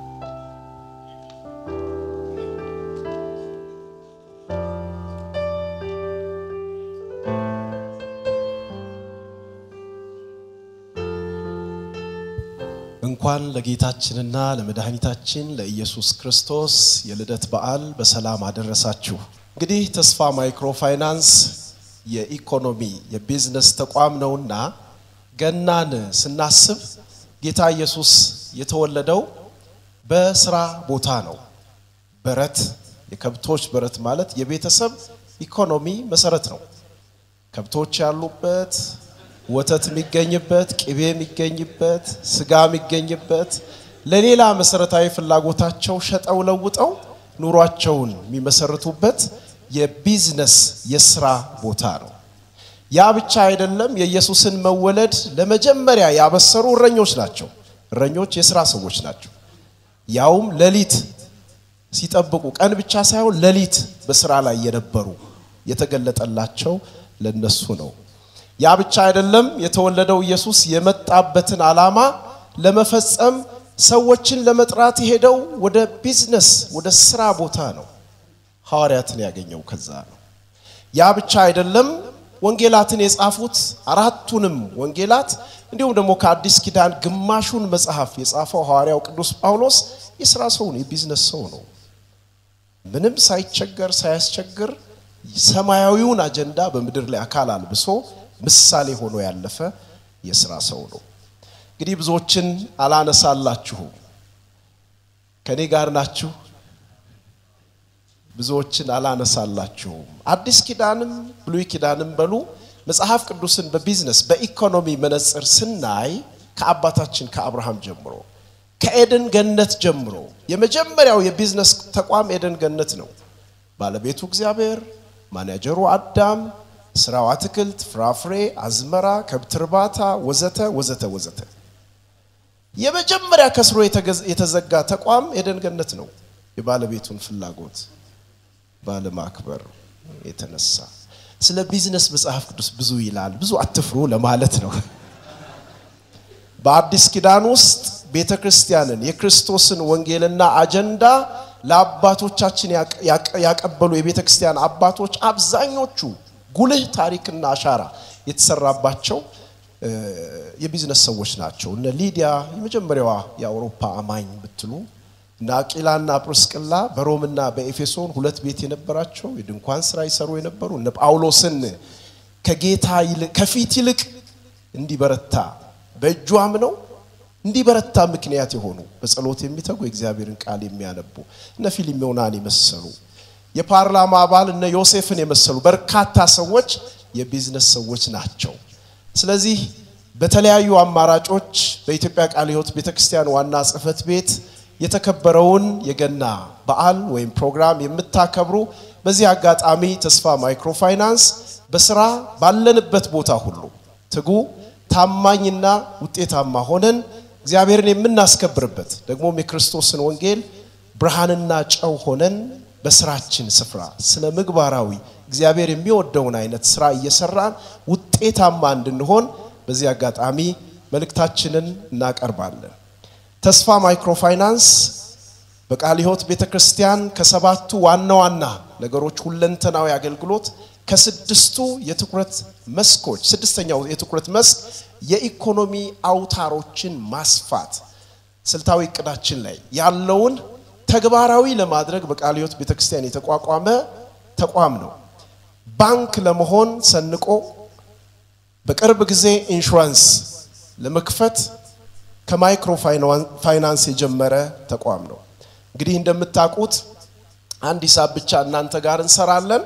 እንኳን ለጌታችንና ለመድኃኒታችን ለኢየሱስ ክርስቶስ የልደት በዓል በሰላም አደረሳችሁ። እንግዲህ ተስፋ ማይክሮ ፋይናንስ የኢኮኖሚ የቢዝነስ ተቋም ነውና ገናን ስናስብ ጌታ ኢየሱስ የተወለደው በስራ ቦታ ነው። በረት የከብቶች በረት ማለት የቤተሰብ ኢኮኖሚ መሰረት ነው። ከብቶች ያሉበት ወተት የሚገኝበት፣ ቅቤ የሚገኝበት፣ ስጋ የሚገኝበት ለሌላ መሰረታዊ ፍላጎታቸው ሸጠው ለውጠው ኑሯቸውን የሚመሰርቱበት የቢዝነስ የስራ ቦታ ነው። ያ ብቻ አይደለም። የኢየሱስን መወለድ ለመጀመሪያ ያበሰሩ እረኞች ናቸው። እረኞች የስራ ሰዎች ናቸው። ያውም ሌሊት ሲጠብቁ ቀን ብቻ ሳይሆን ሌሊት በስራ ላይ የነበሩ የተገለጠላቸው ለነሱ ነው። ያ ብቻ አይደለም። የተወለደው ኢየሱስ የመጣበትን ዓላማ ለመፈጸም ሰዎችን ለመጥራት የሄደው ወደ ቢዝነስ ወደ ስራ ቦታ ነው። ሐዋርያትን ያገኘው ከዛ ነው። ያ ብቻ አይደለም። ወንጌላትን የጻፉት አራቱንም ወንጌላት እንዲሁም ደግሞ ከአዲስ ኪዳን ግማሹን መጽሐፍ የጻፈው ሐዋርያው ቅዱስ ጳውሎስ የስራ ሰው ነው፣ የቢዝነስ ሰው ነው። ምንም ሳይቸገር ሳያስቸግር ሰማያዊውን አጀንዳ በምድር ላይ አካል አልብሶ ምሳሌ ሆኖ ያለፈ የስራ ሰው ነው። እንግዲህ ብዙዎችን አላነሳላችሁም። ከኔ ጋር ናችሁ። ብዙዎችን አላነሳላችሁም። አዲስ ኪዳንም ብሉይ ኪዳንም በሉ መጽሐፍ ቅዱስን በቢዝነስ በኢኮኖሚ መነጽር ስናይ ከአባታችን ከአብርሃም ጀምሮ ከኤደን ገነት ጀምሮ የመጀመሪያው የቢዝነስ ተቋም ኤደን ገነት ነው። ባለቤቱ እግዚአብሔር፣ ማናጀሩ አዳም፣ ስራው አትክልት፣ ፍራፍሬ፣ አዝመራ፣ ከብት እርባታ ወዘተ ወዘተ ወዘተ። የመጀመሪያ ከስሮ የተገዝ- የተዘጋ ተቋም ኤደን ገነት ነው። የባለቤቱን ፍላጎት ባለማክበር የተነሳ ስለ ቢዝነስ መጽሐፍ ቅዱስ ብዙ ይላል። ብዙ አትፍሩ ለማለት ነው። በአዲስ ኪዳን ውስጥ ቤተ ክርስቲያንን የክርስቶስን ወንጌልና አጀንዳ ለአባቶቻችን ያቀ- ያቀ- ያቀበሉ የቤተ ክርስቲያን አባቶች አብዛኞቹ ጉልህ ታሪክና አሻራ የተሰራባቸው እ፣ የቢዝነስ ሰዎች ናቸው። እነ ሊዲያ የመጀመሪያዋ የአውሮፓ አማኝ ብትሉ እነ አቂላና ጵርስቅላ በሮምና በኤፌሶን ሁለት ቤት የነበራቸው የድንኳን ስራ ይሰሩ የነበሩ እነ ጳውሎስን ከጌታ ይልቅ ከፊት ይልቅ እንዲበረታ በእጁ አምነው እንዲበረታ ምክንያት የሆኑ በጸሎት የሚተጉ የእግዚአብሔርን ቃል የሚያነቡ እነ ፊልሞናን የመሰሉ የፓርላማ አባል እነ ዮሴፍን የመሰሉ በርካታ ሰዎች የቢዝነስ ሰዎች ናቸው። ስለዚህ በተለያዩ አማራጮች በኢትዮጵያ ቃለ ሕይወት ቤተክርስቲያን ዋና ጽሕፈት ቤት የተከበረውን የገና በዓል ወይም ፕሮግራም የምታከብሩ በዚህ አጋጣሚ ተስፋ ማይክሮፋይናንስ በስራ ባለንበት ቦታ ሁሉ ትጉ ታማኝና ውጤታማ ሆነን እግዚአብሔርን የምናስከብርበት ደግሞም የክርስቶስን ወንጌል ብርሃንና ጨው ሆነን በስራችን ስፍራ ስነ ምግባራዊ እግዚአብሔር የሚወደውን አይነት ስራ እየሰራን ውጤታማ እንድንሆን በዚህ አጋጣሚ መልእክታችንን እናቀርባለን። ተስፋ ማይክሮፋይናንስ በቃለ ሕይወት ቤተ ክርስቲያን ከሰባቱ ዋና ዋና ነገሮች ሁለንተናዊ አገልግሎት ከስድስቱ የትኩረት መስኮች ስድስተኛው የትኩረት መስክ የኢኮኖሚ አውታሮችን ማስፋት ስልታዊ እቅዳችን ላይ ያለውን ተግባራዊ ለማድረግ በቃለ ሕይወት ቤተ ክርስቲያን የተቋቋመ ተቋም ነው። ባንክ ለመሆን ሰንቆ በቅርብ ጊዜ ኢንሹራንስ ለመክፈት ከማይክሮ ፋይናንስ የጀመረ ተቋም ነው። እንግዲህ እንደምታውቁት አንድ ሂሳብ ብቻ እናንተ ጋር እንሰራለን።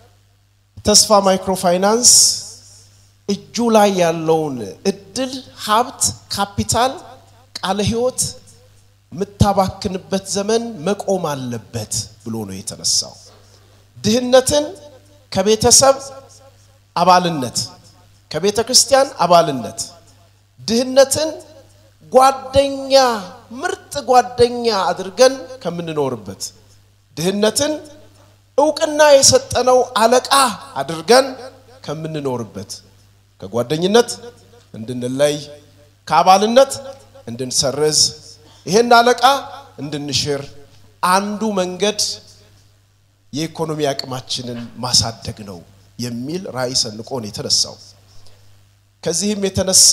ተስፋ ማይክሮ ፋይናንስ እጁ ላይ ያለውን እድል፣ ሀብት፣ ካፒታል ቃለ ሕይወት የምታባክንበት ዘመን መቆም አለበት ብሎ ነው የተነሳው። ድህነትን ከቤተሰብ አባልነት ከቤተ ክርስቲያን አባልነት ድህነትን ጓደኛ ምርጥ ጓደኛ አድርገን ከምንኖርበት ድህነትን እውቅና የሰጠነው አለቃ አድርገን ከምንኖርበት ከጓደኝነት እንድንለይ ከአባልነት እንድንሰርዝ ይሄን አለቃ እንድንሽር አንዱ መንገድ የኢኮኖሚ አቅማችንን ማሳደግ ነው የሚል ራዕይ ሰንቆ ነው የተነሳው። ከዚህም የተነሳ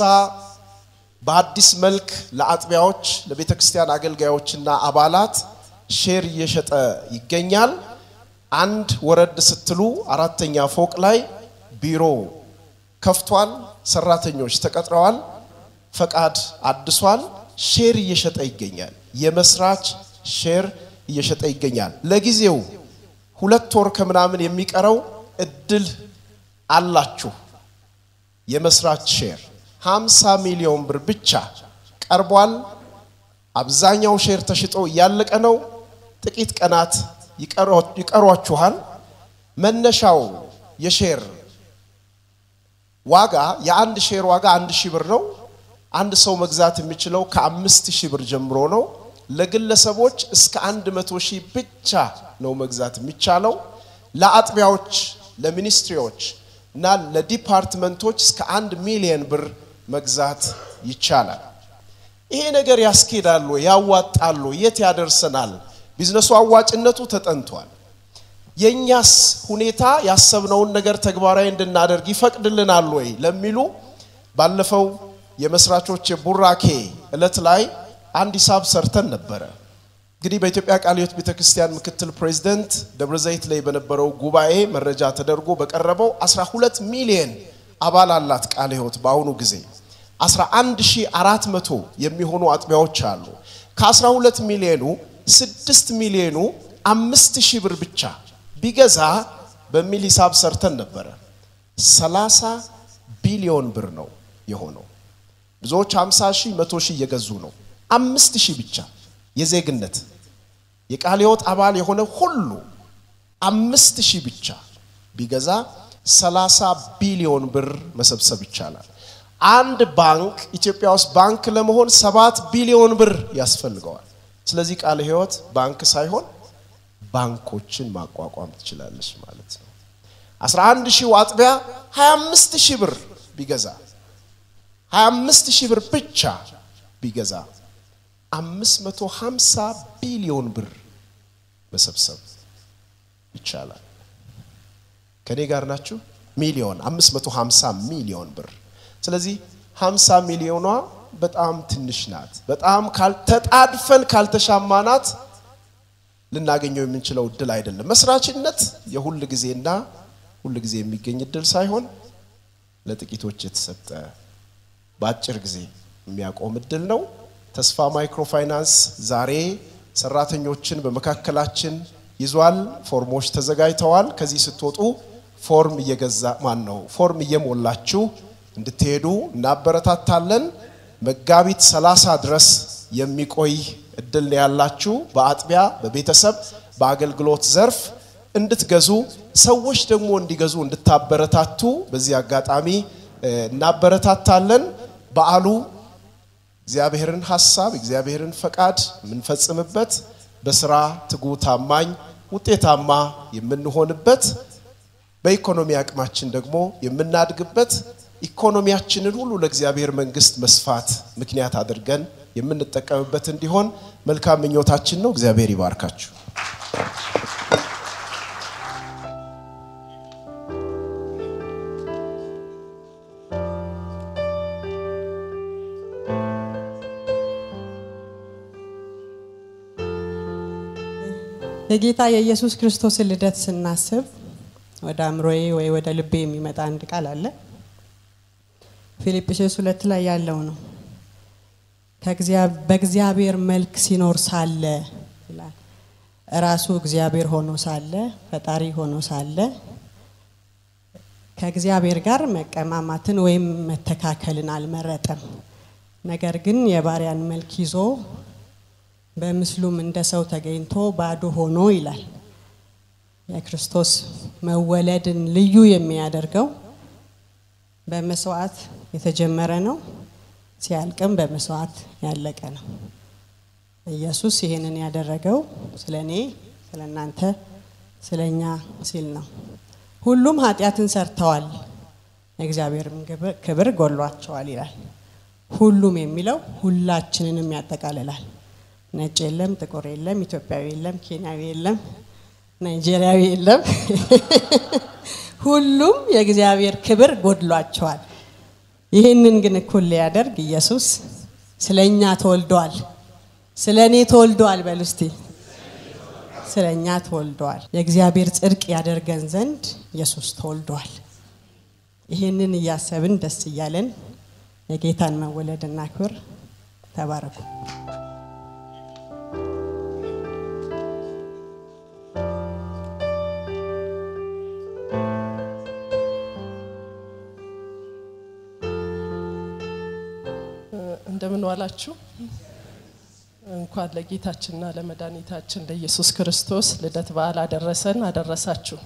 በአዲስ መልክ ለአጥቢያዎች ለቤተ ክርስቲያን አገልጋዮችና አባላት ሼር እየሸጠ ይገኛል። አንድ ወረድ ስትሉ አራተኛ ፎቅ ላይ ቢሮ ከፍቷል። ሰራተኞች ተቀጥረዋል። ፈቃድ አድሷል። ሼር እየሸጠ ይገኛል። የመስራች ሼር እየሸጠ ይገኛል። ለጊዜው ሁለት ወር ከምናምን የሚቀረው እድል አላችሁ። የመስራች ሼር 50 ሚሊዮን ብር ብቻ ቀርቧል። አብዛኛው ሼር ተሽጦ እያለቀ ነው። ጥቂት ቀናት ይቀሯችኋል። መነሻው የሼር ዋጋ የአንድ ሼር ዋጋ አንድ ሺህ ብር ነው። አንድ ሰው መግዛት የሚችለው ከአምስት ሺህ ብር ጀምሮ ነው። ለግለሰቦች እስከ አንድ መቶ ሺህ ብቻ ነው መግዛት የሚቻለው። ለአጥቢያዎች፣ ለሚኒስትሪዎች እና ለዲፓርትመንቶች እስከ አንድ ሚሊየን ብር መግዛት ይቻላል። ይሄ ነገር ያስኬዳል ወይ? ያዋጣል ወይ? የት ያደርሰናል? ቢዝነሱ አዋጭነቱ ተጠንቷል። የእኛስ ሁኔታ ያሰብነውን ነገር ተግባራዊ እንድናደርግ ይፈቅድልናል ወይ ለሚሉ ባለፈው የመስራቾች የቡራኬ እለት ላይ አንድ ሂሳብ ሰርተን ነበረ። እንግዲህ በኢትዮጵያ ቃለ ሕይወት ቤተክርስቲያን ምክትል ፕሬዚደንት ደብረ ዘይት ላይ በነበረው ጉባኤ መረጃ ተደርጎ በቀረበው 12 ሚሊዮን አባል አላት ቃለ ሕይወት በአሁኑ ጊዜ 11400 የሚሆኑ አጥቢያዎች አሉ። ከ12 ሚሊዮኑ 6 ሚሊዮኑ 5000 ብር ብቻ ቢገዛ በሚል ሂሳብ ሰርተን ነበረ። 30 ቢሊዮን ብር ነው የሆነው። ብዙዎች 50 ሺህ፣ 100 ሺህ እየገዙ ነው። 5000 ብቻ የዜግነት የቃለ ሕይወት አባል የሆነ ሁሉ አምስት ሺህ ብቻ ቢገዛ 30 ቢሊዮን ብር መሰብሰብ ይቻላል። አንድ ባንክ ኢትዮጵያ ውስጥ ባንክ ለመሆን ሰባት ቢሊዮን ብር ያስፈልገዋል። ስለዚህ ቃለ ሕይወት ባንክ ሳይሆን ባንኮችን ማቋቋም ትችላለች ማለት ነው። 11 ሺህ አጥቢያ 25 ሺህ ብር ቢገዛ 25 ሺህ ብር ብቻ ቢገዛ 550 ቢሊዮን ብር መሰብሰብ ይቻላል። ከኔ ጋር ናችሁ? ሚሊዮን 550 ሚሊዮን ብር። ስለዚህ 50 ሚሊዮኗ በጣም ትንሽ ናት። በጣም ካልተጣድፈን ካልተሻማናት ልናገኘው የምንችለው እድል አይደለም። መስራችነት የሁል ጊዜና ሁል ጊዜ የሚገኝ እድል ሳይሆን ለጥቂቶች የተሰጠ በአጭር ጊዜ የሚያቆም እድል ነው። ተስፋ ማይክሮፋይናንስ ዛሬ ሰራተኞችን በመካከላችን ይዟል። ፎርሞች ተዘጋጅተዋል። ከዚህ ስትወጡ ፎርም እየገዛ ማን ነው ፎርም እየሞላችሁ እንድትሄዱ እናበረታታለን። መጋቢት 30 ድረስ የሚቆይ እድል ነው ያላችሁ። በአጥቢያ በቤተሰብ በአገልግሎት ዘርፍ እንድትገዙ ሰዎች ደግሞ እንዲገዙ እንድታበረታቱ በዚህ አጋጣሚ እ፣ እናበረታታለን። በዓሉ እግዚአብሔርን ሀሳብ እግዚአብሔርን ፈቃድ የምንፈጽምበት በስራ ትጉ ታማኝ ውጤታማ የምንሆንበት በኢኮኖሚ አቅማችን ደግሞ የምናድግበት ኢኮኖሚያችንን ሁሉ ለእግዚአብሔር መንግስት መስፋት ምክንያት አድርገን የምንጠቀምበት እንዲሆን መልካም ምኞታችን ነው። እግዚአብሔር ይባርካችሁ። የጌታ የኢየሱስ ክርስቶስን ልደት ስናስብ ወደ አእምሮዬ ወይ ወደ ልቤ የሚመጣ አንድ ቃል አለ። ፊልጵስዩስ ሁለት ላይ ያለው ነው። ከእግዚአ- በእግዚአብሔር መልክ ሲኖር ሳለ ይላል። ራሱ እግዚአብሔር ሆኖ ሳለ ፈጣሪ ሆኖ ሳለ ከእግዚአብሔር ጋር መቀማማትን ወይም መተካከልን አልመረጠም። ነገር ግን የባሪያን መልክ ይዞ በምስሉም እንደ ሰው ተገኝቶ ባዶ ሆኖ ይላል። የክርስቶስ መወለድን ልዩ የሚያደርገው በመስዋዕት የተጀመረ ነው፣ ሲያልቅም በመስዋዕት ያለቀ ነው። ኢየሱስ ይህንን ያደረገው ስለ እኔ፣ ስለ እናንተ፣ ስለ እኛ ሲል ነው። ሁሉም ኃጢአትን ሰርተዋል፣ የእግዚአብሔርም ግብ- ክብር ጎሏቸዋል ይላል። ሁሉም የሚለው ሁላችንንም ያጠቃልላል። ነጭ የለም፣ ጥቁር የለም፣ ኢትዮጵያዊ የለም፣ ኬንያዊ የለም፣ ናይጄሪያዊ የለም። ሁሉም የእግዚአብሔር ክብር ጎድሏቸዋል። ይህንን ግን እኩል ሊያደርግ ኢየሱስ ስለ እኛ ተወልደዋል። ስለ እኔ ተወልደዋል። በሉ እስቲ ስለ እኛ ተወልደዋል። የእግዚአብሔር ጽድቅ ያደርገን ዘንድ ኢየሱስ ተወልደዋል። ይህንን እያሰብን ደስ እያለን የጌታን መወለድ እናክብር። ተባረኩ። እንደምን ዋላችሁ። እንኳን ለጌታችንና ለመድኃኒታችን ለኢየሱስ ክርስቶስ ልደት በዓል አደረሰን አደረሳችሁ።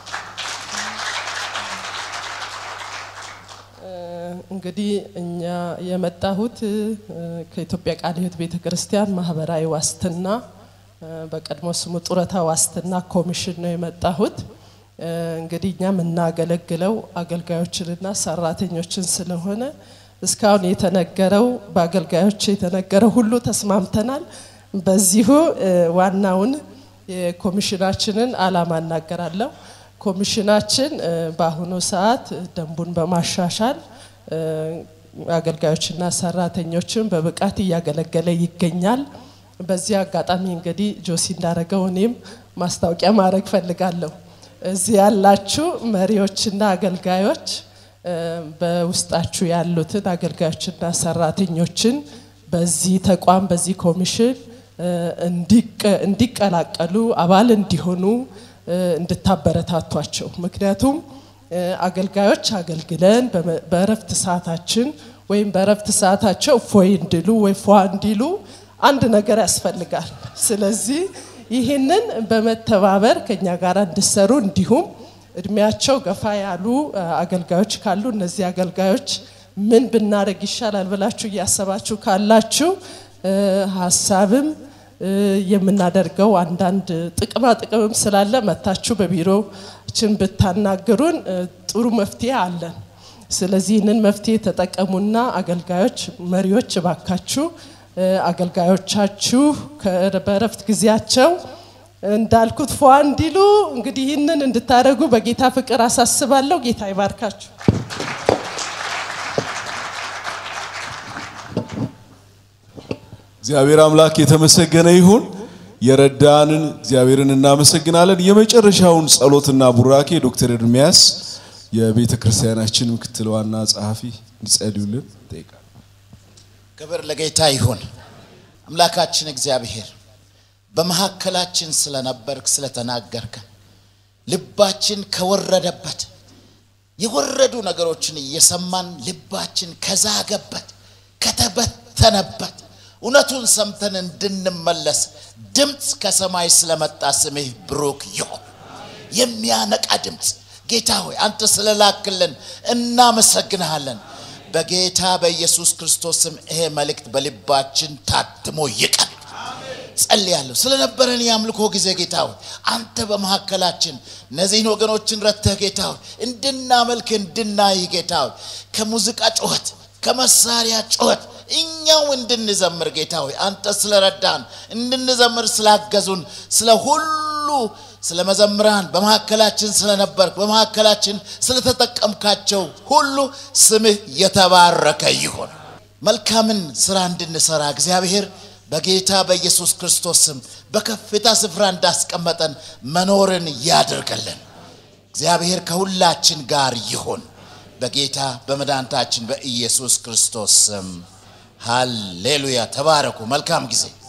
እ፣ እንግዲህ እኛ የመጣሁት እ፣ ከኢትዮጵያ ቃለ ሕይወት ቤተ ክርስቲያን ማህበራዊ ዋስትና እ፣ በቀድሞ ስሙ ጡረታ ዋስትና ኮሚሽን ነው የመጣሁት። እ፣ እንግዲህ እኛ የምናገለግለው አገልጋዮችንና ሰራተኞችን ስለሆነ እስካሁን የተነገረው በአገልጋዮች የተነገረው ሁሉ ተስማምተናል። በዚሁ እ፣ ዋናውን የኮሚሽናችንን አላማ እናገራለሁ። ኮሚሽናችን እ፣ በአሁኑ ሰዓት ደንቡን በማሻሻል እ፣ አገልጋዮችና ሰራተኞችን በብቃት እያገለገለ ይገኛል። በዚህ አጋጣሚ እንግዲህ ጆሲ እንዳደረገው እኔም ማስታወቂያ ማድረግ ፈልጋለሁ። እዚህ ያላችሁ መሪዎችና አገልጋዮች እ፣ በውስጣችሁ ያሉትን አገልጋዮችና ሰራተኞችን በዚህ ተቋም በዚህ ኮሚሽን እ፣ እንዲቀ- እንዲቀላቀሉ አባል እንዲሆኑ እ፣ እንድታበረታቷቸው ምክንያቱም እ፣ አገልጋዮች አገልግለን በመ- በእረፍት ሰዓታችን ወይም በእረፍት ሰዓታቸው ፎይ እንዲሉ ወይ ፏ እንዲሉ አንድ ነገር ያስፈልጋል። ስለዚህ ይህንን በመተባበር ከኛ ጋር እንዲሰሩ እንዲሁም እድሜያቸው ገፋ ያሉ እ፣ አገልጋዮች ካሉ እነዚህ አገልጋዮች ምን ብናደርግ ይሻላል ብላችሁ እያሰባችሁ ካላችሁ እ፣ ሀሳብም እ፣ የምናደርገው አንዳንድ ጥቅማ ጥቅምም ስላለ መታችሁ በቢሮችን ብታናግሩን እ፣ ጥሩ መፍትሄ አለን። ስለዚህ ይህንን መፍትሄ ተጠቀሙና አገልጋዮች፣ መሪዎች እባካችሁ እ፣ አገልጋዮቻችሁ ከ- በእረፍት ጊዜያቸው እንዳልኩት ፏ እንዲሉ እንግዲህ ይህንን እንድታደርጉ በጌታ ፍቅር አሳስባለሁ። ጌታ ይባርካችሁ። እግዚአብሔር አምላክ የተመሰገነ ይሁን። የረዳንን እግዚአብሔርን እናመሰግናለን። የመጨረሻውን ጸሎትና ቡራኬ ዶክተር ኤርሚያስ የቤተ ክርስቲያናችን ምክትል ዋና ጸሐፊ እንዲጸልዩልን ጠይቃል። ክብር ለጌታ ይሁን። አምላካችን እግዚአብሔር በመካከላችን ስለነበርክ ስለተናገርከን ልባችን ከወረደበት የወረዱ ነገሮችን እየሰማን ልባችን ከዛገበት ከተበተነበት እውነቱን ሰምተን እንድንመለስ ድምፅ ከሰማይ ስለመጣ ስምህ ብሩክ ይሁን። የሚያነቃ ድምፅ ጌታ ሆይ አንተ ስለላክልን እናመሰግንሃለን። በጌታ በኢየሱስ ክርስቶስ ስም ይሄ መልእክት በልባችን ታትሞ ይቀር። ጸልያለሁ ስለነበረን የአምልኮ ጊዜ ጌታ ሆይ አንተ በመካከላችን እነዚህን ወገኖችን ረተህ ጌታ ሆይ እንድናመልክ እንድናይ ጌታ ሆይ ከሙዚቃ ጩኸት ከመሳሪያ ጩኸት እኛው እንድንዘምር ጌታ ሆይ አንተ ስለረዳን እንድንዘምር ስላገዙን ስለ ሁሉ ስለ መዘምራን በመካከላችን ስለነበርክ በመካከላችን ስለተጠቀምካቸው ሁሉ ስምህ የተባረከ ይሁን። መልካምን ስራ እንድንሰራ እግዚአብሔር በጌታ በኢየሱስ ክርስቶስ ስም በከፍታ ስፍራ እንዳስቀመጠን መኖርን ያድርገልን። እግዚአብሔር ከሁላችን ጋር ይሁን። በጌታ በመድኃኒታችን በኢየሱስ ክርስቶስ ስም ሃሌሉያ። ተባረኩ። መልካም ጊዜ